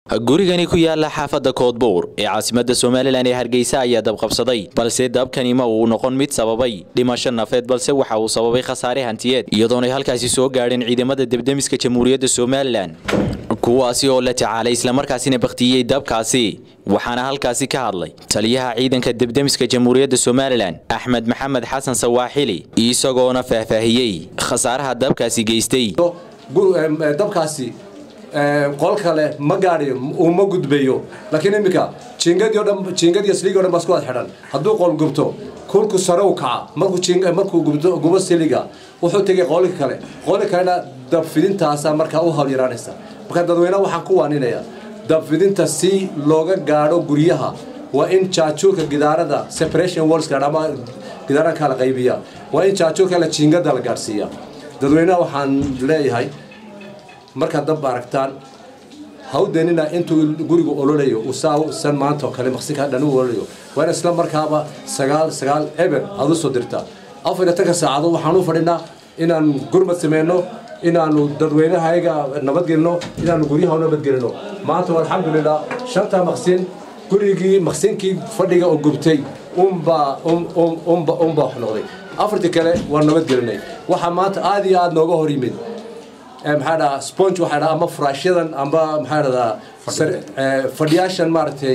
gurigani ku yaala xaafadda koodbuur ee caasimadda somalilan ee hargeysa ayaa dabqabsaday balse dabkani ma uu noqon mid sababay dhimasho nafeed balse waxa uu sababay khasaare hantiyeed iyadoonay halkaasi soo gaadheen ciidamada debdemiska jamhuuriyadda somalilan kuwaasi oo la tacaalay islamarkaasina bakhtiyey dabkaasi waxaana halkaasi ka hadlay taliyaha ciidanka debdemiska jamhuuriyadda somalilan axmed maxamed xasan sawaaxili isagoona faahfaahiyey khasaaraha dabkaasi geystay dabkaasi qol kale ma gaadhiyo uu ma gudbayo laakiin iminka jiingadii o dhan jiingadii siliga o dhan baa isku wad xidhan hadduu qol gubto kulku sare u kaca markuu jiing markuu gubto gubo siliga wuxuu tegay qoolka kale qoolka kalena dabfidintaasa markaa u hawl yaraanaysa marka dadweynaha waxaan ku waaninaya dabfidinta si looga gaadho guryaha waa in jaajuurka gidaarada separation walls ama gidaaraha kala qaybiya waa in jaajuurka la jiingada la gaadhsiiya dadweynaha waxaan leeyahay markaad dab aragtaan ha u deenina intuu gurigu ololayo san maanta oo kale maqsinka dhan u ololayo waa in isla markaaba sagaal sagaal eber aad u soo dirtaa afar iyo tanka saacadood waxaan u fadhinaa inaan gurmad sameyno inaanu dadweynahayaga nabadgelino inaanu guryaha u nabadgelino maanta alxamdulilah shanta maqsin gurigii maqsinkii fadhiga oo gubtay unbaa unbaa wax noqday afartii kale waa nabadgelinay waxaa maanta aad iyo aad nooga hor yimid maxaa dhahaa sponge waxaa dhahaa ama furaashyadan amba maxaa dhahdaa fadhiyaashan maaragtay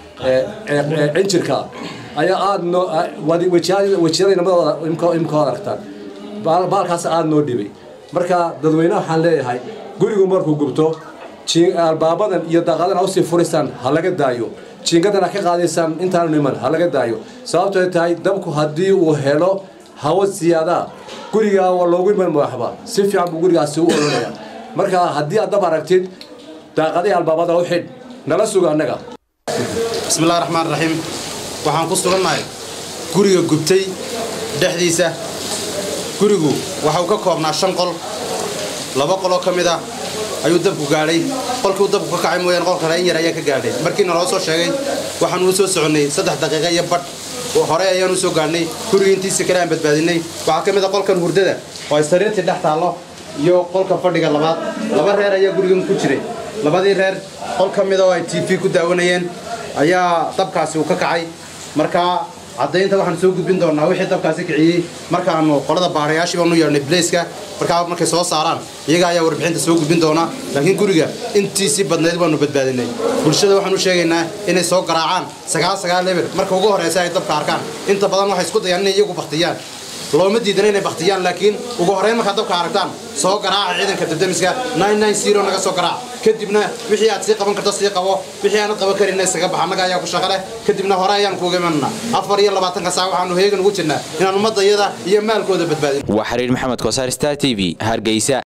cinjirka ayaa aad noo wejiyada namadooda imka aragtaan baalkaas aad noo dhibay marka dadweynaha waxaan leeyahay gurigu markuu gubto albaabadan iyo daaqadan usii furaysaan ha laga daayo jiingadan ha ka qaadaysaan intaanu niman ha laga daayo sababtoo tahay dabku haddii uu helo hawo siyaadaa gurigaa waa loogu iman waxba si fiican buu gurigaasi u ololaya marka haddii aad dab aragtid daaqadii albaabada u xidh nala suga annaga bismillahi raxmaan raxiim waxaan ku sugannahay guriga gubtay dhexdiisa gurigu waxa uu ka koobnaa shan qol laba qoloo ka mid ah ayuu dabku gaadhay qolkiiu dabku ka kacay mooyaane qol kale in yar ayaa ka gaadhay markiina loo soo sheegay waxaanu u soo soconnay saddex daqiiqa iyo badh hore ayaan u soo gaadhnay guriga intiisa kale aan badbaadinay waxaa ka mid a qolkan hurdada oo ay sariirtii dhex taallo iyo qolka fadhiga labaad laba reer ayaa gurigan ku jiray labadii reer qol ka mida oo ay t v ku daawanayeen ayaa dabkaasi uu ka kacay markaa caddaynta waxaan soo gudbin doonnaa wixii dabkaasi kiciyey markaannu qolada baarayaashii baanu yeedhnay bleyska markaa markay soo saaraan iyaga ayaa warbixinta soo gudbin doonaa laakiin guriga intiisii badnayd baanu badbaadinay bulshada waxaan u sheegaynaa inay soo garaacaan sagaal sagaal eber marka ugu horraysa ay dabka arkaan inta badan waxay isku dayaan inay iyagu baktiyaan looma diidana inay baktiyaan laakiin ugu horrayn markaad dabka aragtaan soo garaaca ciidanka dabdemiska naga soo garaac kadibna wixii aad sii qaban karto sii qabo wixii aanad qaban karinna isaga bax annaga ayaa ku shaqo leh kadibna hore ayaan kuuga imanana afar iyo labaatanka saac waxaanu heegan ugu jirnaa inaan ummadda iyada iyo maalkooda badbaadin waa xiriir maxamed kosaar star t v hargeysa